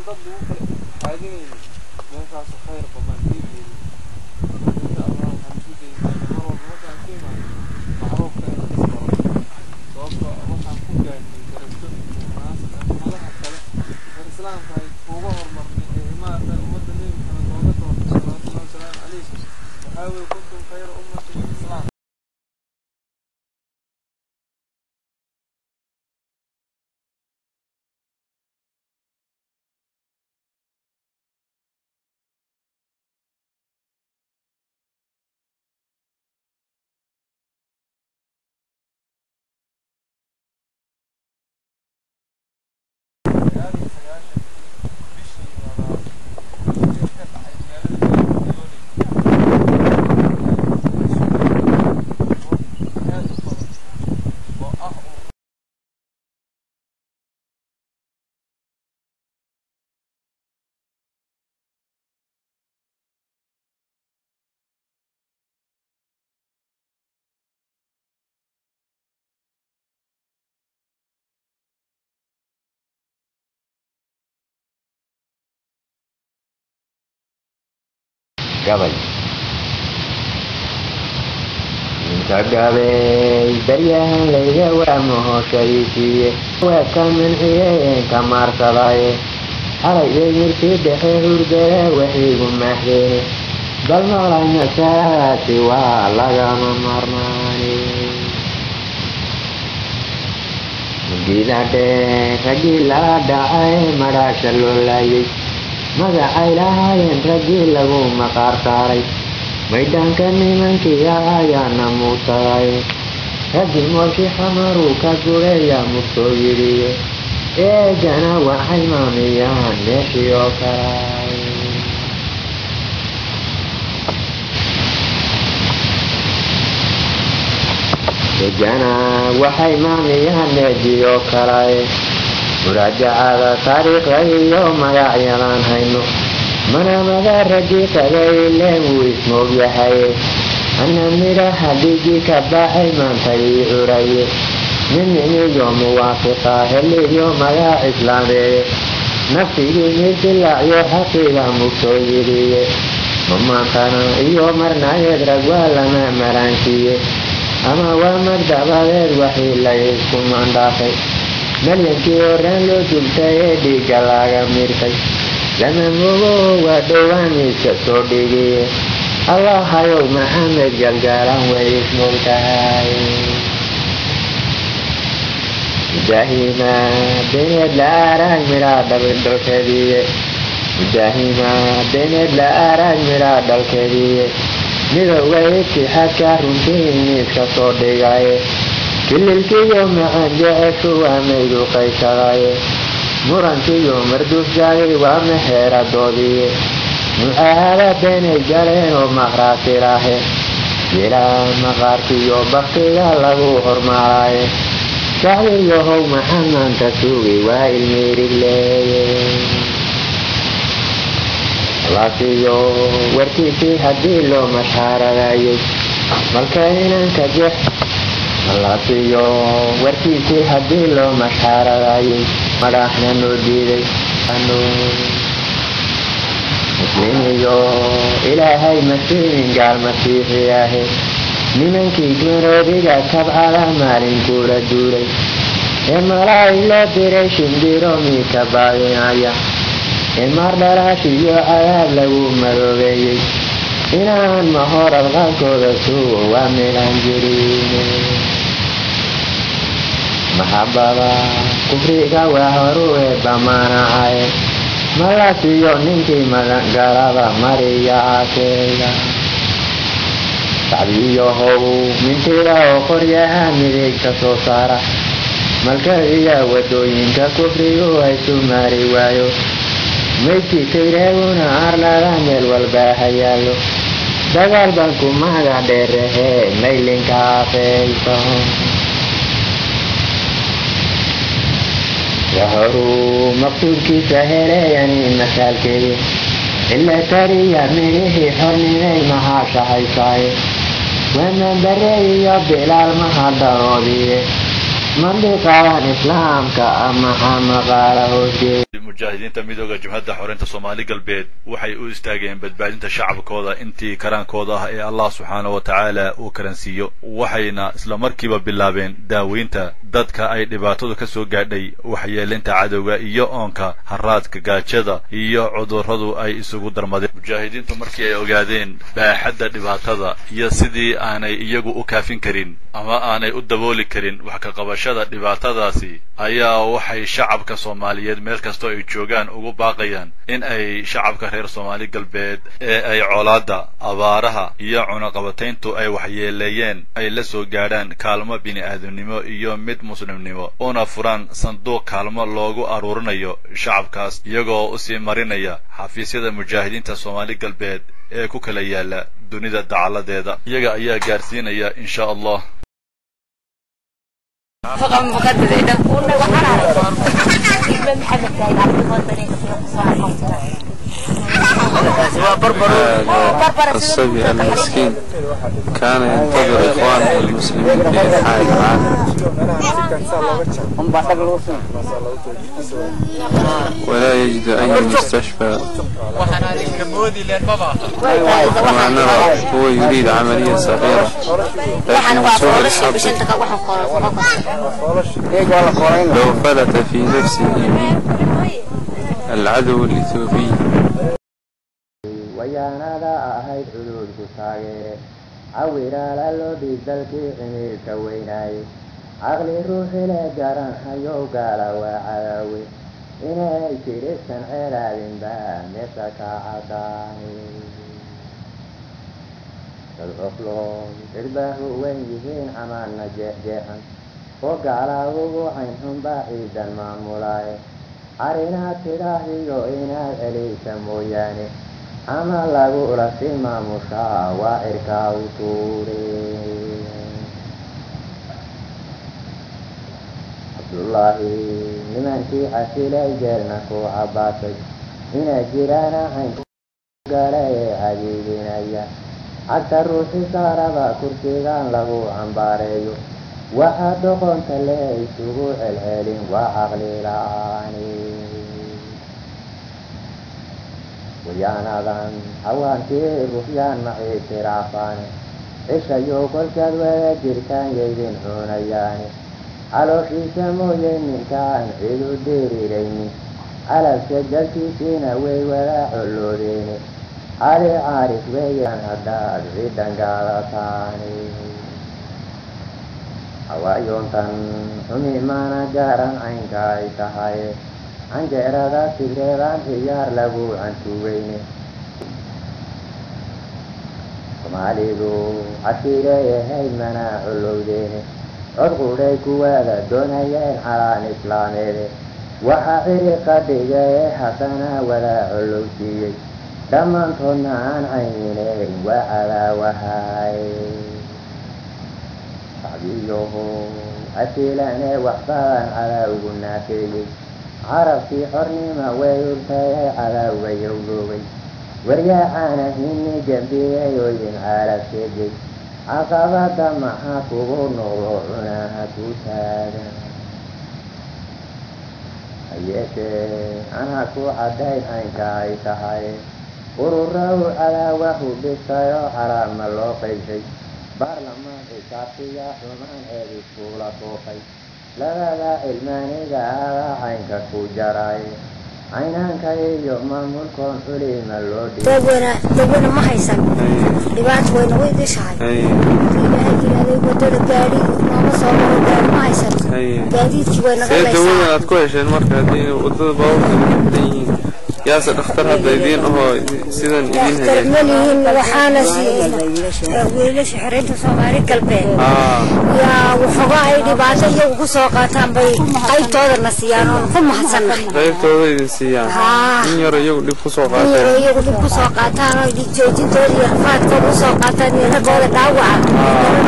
dad lagu kala xaadinaynin meeshaas khayr badan diibayni insha allah waxaan isku daynaa mar walba markaan ka imaano macruufka inaan isbaro sababtoo ah waxaan ku gaarnay darajo munaasib ah madaxa kale ee islaamka ay uga hormarnay ee imaada ummadda nebi maxamed looga doortay salawaatullahi wasalaamu calayh waxaa weeye kuntum khayra ummatin fi islaam gabay inta gabay baryahan layga waa mahoshaysiiye waa ka manciyeen ka maarsadaye xalay eemirkii dhexe hurdada waxiigu mahdeene bal maqlay masaasi waa lagama marmaani gidadhe raggii lala dhacay madhaasha loo laayay magacay lahaayeen raggii lagu maqaar saaray maydhaanka nimankii ayaana muutaday raggii mooshii xamaruu ka gureeya murtoo yidhiye eegana waxay maamiyaan meeshii oo kalay eegana waxay maamiyaan meeshii oo kalay muraajacada taariikhda iyo magacyadan hayno manamada raggii tagay ileen wuu ismoog yahay ana midhaha dhigii ka baxay maanta ii curaye miminiyo muwaafiqa heliyo magac islaameeye nafsigii midilacyo xaqiga mugtoo yidhiye mamaantana iyo marnayeed rag waa lama maraansiiye ama waa magdabadeed waxii la isku mandhaafay malyankii horaan loo dultay ee dhiigga laga mirtay lama mogo waa dhowaaniiska soo dhigiye allahayow maxamed galgaalan way ismogtahay mujaahima beneed la aaraag midhaa dhalkeediye mujaahima beneed la aaraag midhaa dhalkeediye midowga itixaadka runtii miiska soo dhigaye kililkiyo macaan jeceshu waa maydu qaysadaye murankiyo marduufjaagay waa meheeradoodiye mucaahada beenay galeen oo maqhraatirahe ilaa maqaarkiyo baktiga lagu hormaaraye shacbiyahow maxaa maanta suugay waa ilmiirigleeye laasiyo warkiisii haddii loo mashaaradayay malka inanka jex malaasiyo warkiisii haddii loo mashaaradayay madhaxna noo diiday muslimiyo ilaahay masiimin gaal masiixi ahe nimankii garoodiga kabcada maalinkuula duulay ee malaay loo diray shimbiro miika baadinaya ee maardhalaashiyo cadaab lagu madoobeeyey inaan mahorad qaabkooda suugo waa meelaan jirin maxabada kufriga waa horu ee bamaanacaye malasiyo ninkii magangalada mariya aakeega shacbiyahow mintida oo qoryaha midigta soo saara malkadiya wadooyinka kufrigu haysu maari waayo maydkii kayreeguna arlada meel walbaa hayaayo dagaal baan ku maga dheerahee maylinka afeyso yahoruu maqsuudkiisa heleeyani masaalkeedi ila tariya midhihii xornimay mahaashahaysaye waman bareeyiyo bilaal mahadanoodiye mandhiqadan islaamka ama xamaqaala hoosee mujaahidiinta midooda jabhadda xoreynta soomaali galbeed waxay u istaageen badbaadinta shacabkooda intii karaankooda ah ee allah subxaana wa tacaala uu karansiiyo waxayna isla markiiba bilaabeen daaweynta dadka ay dhibaatadu ka soo gaadhay waxyeelinta cadowga iyo oonka haraadka gaajada iyo cudurradu ay isugu darmadeen mujaahidiintu markii ay ogaadeen baaxadda dhibaatada iyo sidii aanay iyagu u kaafin karin ama aanay u dabooli karin wax ka qabashada dhibaatadaasi ayaa waxay shacabka soomaaliyeed meel kastoo ay joogaan ugu baaqayaan in ay shacabka reer soomaali galbeed ee ay colaadda abaaraha iyo cunaqabatayntu ay waxyeeleeyeen ay la soo gaadhaan kaalmo bini-aadamnimo iyo mid muslimnimo una furaan sanduuq kaalmo loogu aruurinayo shacabkaas iyagoo usii marinaya xafiisyada mujaahidiinta soomaali galbeed ee ku kala yaala dunida dacaladeeda iyaga ayaa gaarsiinaya insha allah هذا الصبي المسكين كان ينتظر إخوانه المسلمين في إنحاء العالم ولا يجد أي مستشفى وما نرى هو يريد عملية صغيرة لكن سوء الحظ لو فلت في نفسه العدو الإثيوبي wayaanada ahayd cudurku taageere cawiraala loo dhiig dalkii cimiilka weynaaye caqli ruuxile garan hayow gaala waa cadaawe inay jirisan ceelaadinba meesha ka cadaani dad cofloon cirbaahu weyn yihiin camaanna jeexjeexan oo gaalaa ugu caynxunbaa ciidan maamulaaye carinaad tidhaahiyo inaad celiysa mooyaane ama lagula si maamushaa waa cirkaa u tuure cabdullaahi nimankii casilay jeerna ku cabaasay inay jiraana cayn gala ee cadiidinaya cagta ruuxi saaraba kursigan lagu cambaareeyo waxaa doqonta le isugu celcelin waa caqli la-aani wayaanadan hawaankii ruhyaan macii tiraafaane cishayo kolkaad wada jirtaan yaydin cunayaane calooshiisa mooye ninkaan cid u dheeriraynin calabka dalkiisiina way wada colloodeene cali caarif weeyaan haddaad cidan gaadataane hawaayoontan xumi maana gaaran caynka ay tahay canjeerada tigreedaan ciyaar lagu cantuweyne soomaalidu cashiireeyahayd mana collowdeene cod qudhay kuwaada doonayeen calaan islaameede waxaa ciriqa dhigee haddana wada collowsiiyey dhammaantoodna aan caynineyn waa cadaawahay sacbiyoho asiilane waxbadan cadawgu naafeeyey carabkii xornima way urtayay cadawga yowgoogay waryaacana hini gambiyey oo idin caalab sheegay caqabada maxaa kugu noqdo cunaha ku taagan hayeeshee anaa ku caddayn caynka ay tahay urura u cadaawahu dhistayoo calaama loo qaybshay baarlamaan xisaabtiya xumaan eed iskuula tuuqay labada cilmaaniga adaa caynka ku jaray caynaanka iyo maamulkoon culima loo dawena dawena ma haysan dhibaato way nagu idishahay أي ilaahay yidhahday wadada gaadhi nooma soo maro gaadhi ma haysan أي gaadiidkii way naga see dawadan laysaa aad ku hesheen marka haddii wadada baabuurka ku xiran yihiin yaase dhakhtar hadda idiin ahoo sidan idiin dhakhtar hagaajin ma lihin waxaana siiyey wiilasha xiriinta soomaali galbeed aa yaa waxoogaa ay dhibaato iyagu ku soo qaataan bay qaybtoodana siiyaan oon ku mahadsannahay qaybtooda idin siiyaan Haa. in yaro iyagu dhib ku soo in yaroo qaateen iyagu dhib ku soo qaataan oo dhiig joojintooda iyo rafaadkooda u soo qaataan iyo raggooda dhaawaca